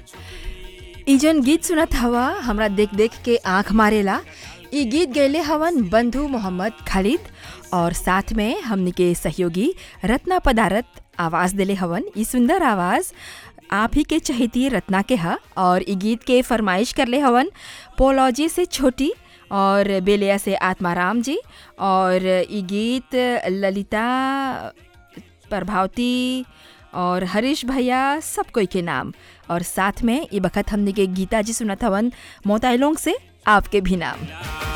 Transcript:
ई जन गीत सुनत हवा हमरा देख देख के आंख मारेला ई गीत गैले हवन बंधु मोहम्मद खालिद और साथ में हमनी के सहयोगी रत्ना पदारत आवाज़ देले हवन ई सुंदर आवाज़ आप ही के चहेती रत्ना के हा और ई गीत के फरमाइश करले हवन पोलॉजी से छोटी और बेलिया से आत्माराम जी और ई गीत ललिता प्रभावती और हरीश भैया सब कोई के नाम और साथ में ये बखत हमने के गीता जी सुनत हवन मोताइलोंग से आपके भी नाम